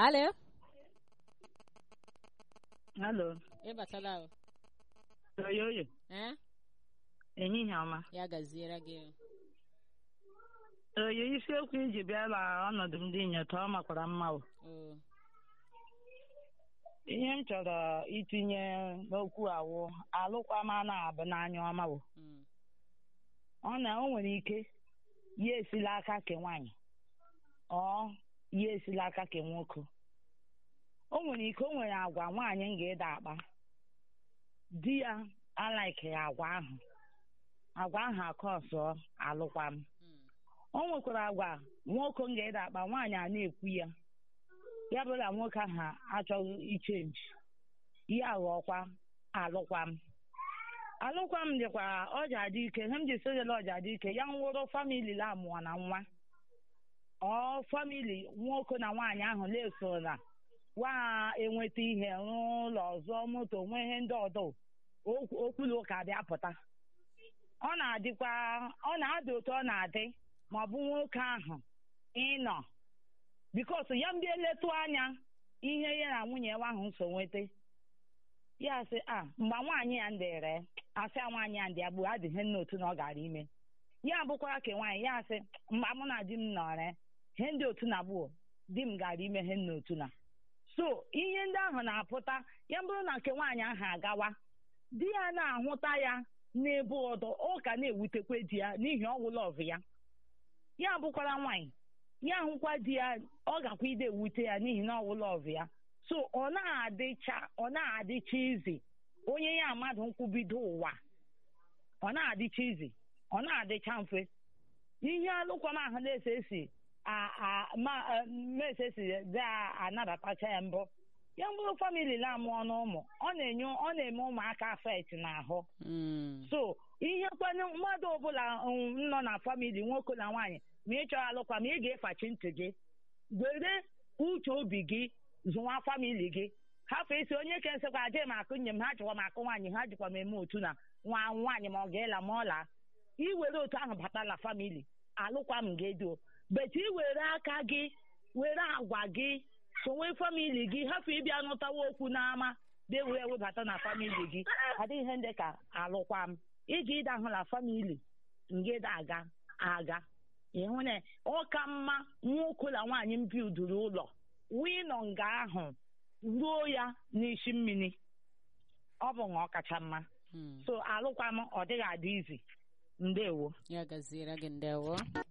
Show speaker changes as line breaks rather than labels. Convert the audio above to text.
Alo,
Alo,
ịbatala o.
oyoyo,
Eh?
ehihie ọma.
Ya gaziere gị.
Oyo isiokwu iji bịa na ọnọdụ ndị inyota ọ makwara mma o.
O.
Ihe m chọrọ itinye n'okwu awụ alụkwama na-abụ n'anya ọma o.
Mm.
Ọ na o nwere ike ya esila aka ke nwaanyị ọ ya esila aka ke nwoke. O nwere ike o nwere agwa nwaanyị m ga-ede akpa. Di ya alaike ya agwa ahụ. Agwa ahụ akọsọ alụkwam.
Mm.
o nwekwara agwa nwoke m ga-ede akpa nwaanyị a na-ekwu ya ya bụrụ na nwoke ahụ achọghị ichenji ya aghọọkwa alụkwam alụkwam dịkwa ọja dị ike ihe m ji sojela ọja dị ike ya nwụrụ famili la amụọ na nwa ọ famili nwoke na nwaanyị ahụ na-eso na wa enweta ihe rụọ ụlọ zụọ moto nwee ihe ndị ọdọ okwulu ụka bịa pụta ọ na-adịkwa ọ na-adị otu ọ na-adị ma ọ bụ nwoke ahụ ịnọ bikos ya mbịa eletụ anya ihe ya na nwunye nwa ahụ so nweta ya sị a mgbe nwaanyị ya ndere asị a nwaanyị ya ndị agbụ adịghị nna otu na ọ gara ime ya bụkwara ke nwaanyị ya sị mgbe mụ na di m nọrọ ihe ndị otu na gbuo di m gara ime ihe nna otu na so ihe ndị ahụ na-apụta ya bụrụ na nke nwaanyị ahụ agawa di ya na-ahụta ya n'ebe ọdọ ọ ka na-ewutekwe di ya n'ihi ọgwụlọ ọvụ ya ya bụkwara nwaanyị ya hụkwa di ya ọ gakwa ide ewute ya n'ihi na ọwụlọ ọvụ ya so ọ na-adịcha ọ na-adịcha izi onye ya mmadụ nkwubido ụwa ọ na-adịcha izi ọ na-adịcha mfe ihe alụkwam ahụ na-ese esi mese esi dị anabatacha ya mbụ ya bụrụ famili na-amụọ n'ụmụ ọ na-enye ọ na-eme ụmụaka afet n'ahụ
Mm.
so ihe kwanye mmadụ ọbụla um, nọ na famili nwoke na nwaanyị ma ị chọrọ alụkwa ma ị ga-efachi ntị gị were uche obi gị zụwa famili gị hafụ isi onye ka nsịkwa aje m akụ nye m ha chịkwa m akụ nwaanyị ha jikwa m eme otu na nwa nwaanyị ma ọ ga-ela ma ọ laa iwere otu ahụ bata na famili alụkwa m gị edo beti iwere aka gị were agwa gị sonwe famili gị hafụ ịbịa nụtawa okwu n'ama dị wee webata na famili gị adịghị ihe ndị ka alụkwa m iji ịda ahụ na famili ngeda aga aga ịhụ na ọ ka mma nwoke na nwaanyị m bidoro ụlọ wee nọ nga ahụ ruo ya n'isi mmiri ọ bụ na ọ kacha mma
Mm.
so alụkwa m ọ dịghị adị izi ndewo
Ya gaziere gị ndewo.